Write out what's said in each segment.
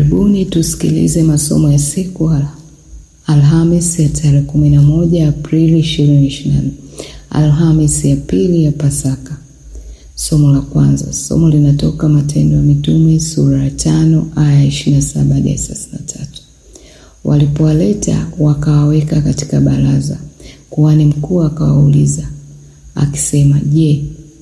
Karibuni tusikilize masomo ya siku Alhamis ya tarehe 11 Aprili 2024, Alhamis ya pili ya Pasaka. Somo la kwanza, somo linatoka Matendo ya Mitume sura ya tano aya 27 hadi 33. Walipowaleta wakawaweka katika baraza, kuhani mkuu akawauliza akisema, Je,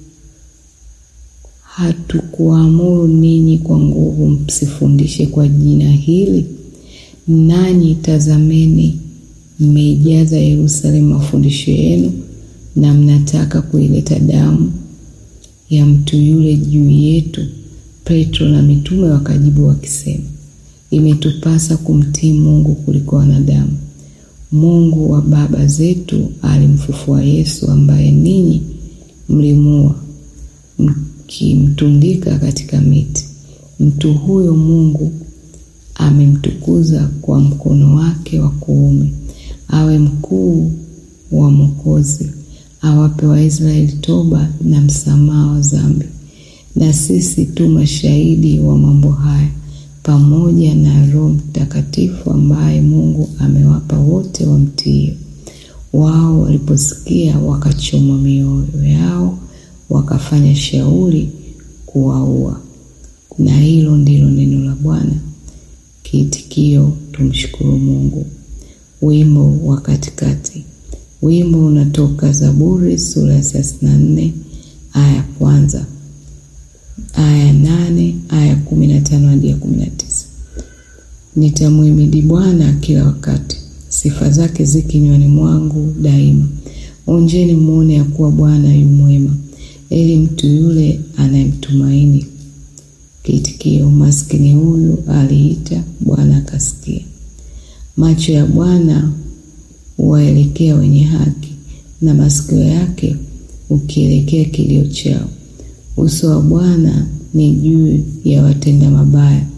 hatukuamuru ninyi kwa nguvu msifundishe kwa jina hili? Nanyi tazameni, mmeijaza Yerusalemu mafundisho yenu, na mnataka kuileta damu ya mtu yule juu yetu. Petro na mitume wakajibu wakisema, imetupasa kumtii Mungu kuliko wanadamu. Mungu wa baba zetu alimfufua Yesu, ambaye ninyi mlimuua mkimtundika katika miti. Mtu huyo Mungu amemtukuza kwa mkono wake wa kuume, awe mkuu wa Mwokozi, awape Waisraeli toba na msamaha wa dhambi. Na sisi tu mashahidi wa mambo haya, pamoja na Roho Mtakatifu ambaye Mungu amewapa wote wamtio. Wao waliposikia wakachomwa mioyo yao, wakafanya shauri kuwaua. Na hilo ndilo neno la Bwana. Kiitikio: tumshukuru Mungu. Wimbo wa katikati. Wimbo unatoka Zaburi sura ya thelathini na nne aya ya kwanza aya nane aya kumi na tano hadi ya kumi na tisa. Nitamhimidi Bwana kila wakati, sifa zake zi kinywani mwangu daima. Onjeni mwone ya kuwa Bwana yu mwema, eli mtu yule anayemtumaini. Kiitikio: maskini huyu aliita, Bwana akasikia. Macho ya Bwana huwaelekea wenye haki, na masikio yake ukielekea kilio chao. Uso wa Bwana ni juu ya watenda mabaya,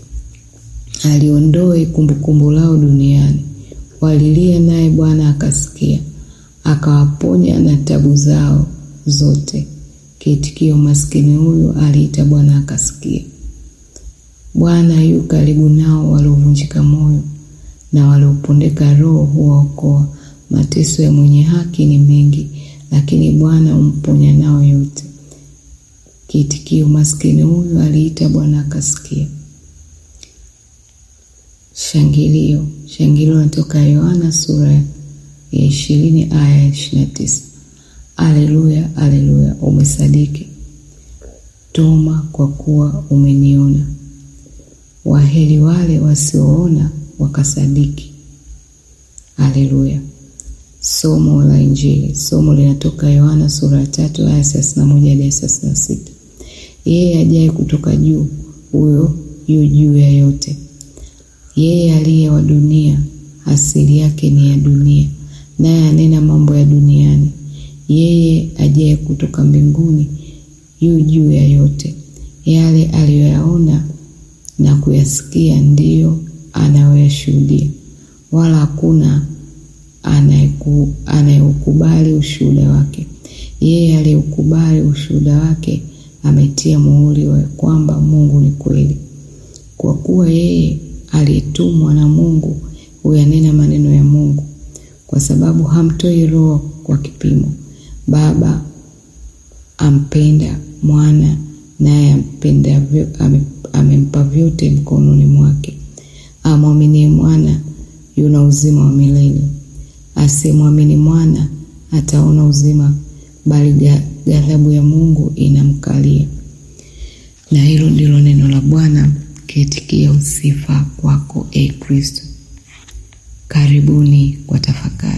aliondoe kumbukumbu lao duniani. Walilia, naye Bwana akasikia, akawaponya na tabu zao zote. Kiitikio: maskini huyu aliita, Bwana akasikia. Bwana yu karibu nao waliovunjika moyo, na waliopondeka roho huwaokoa. Mateso ya mwenye haki ni mengi, lakini Bwana humponya nao yote. Kiitikio: maskini huyu aliita, Bwana akasikia. Shangilio. Shangilio natoka Yohana sura ya ishirini aya ya ishirini na tisa. Aleluya, aleluya, umesadiki Toma, kwa kuwa umeniona. Waheri wale wasioona wakasadiki. Aleluya. Somo la Injili. Somo linatoka Yohana sura ya tatu aya thelathini na moja hadi thelathini na sita. Yeye ajaye kutoka juu, huyo yu juu ya yote. Yeye aliye wa dunia, asili yake ni ya dunia, naye anena mambo ya duniani. Yeye ajaye kutoka mbinguni, yu juu ya yote. Yale aliyoyaona na kuyasikia ndiyo anayoyashuhudia, wala hakuna anayeukubali ushuhuda wake. Yeye aliyeukubali ushuhuda wake ametia muhuri wa kwamba Mungu ni kweli. Kwa kuwa yeye aliyetumwa na Mungu huyanena maneno ya Mungu, kwa sababu hamtoi Roho kwa kipimo. Baba ampenda Mwana, naye amempa vyote mkononi mwake. Amwaminie Mwana yuna uzima wa milele, asiyemwamini Mwana ataona uzima, bali ghadhabu ya Mungu inamkalia. Na hilo ndilo neno la Bwana. Kiitikio: sifa kwako, e Kristo. Karibuni kwa tafakari.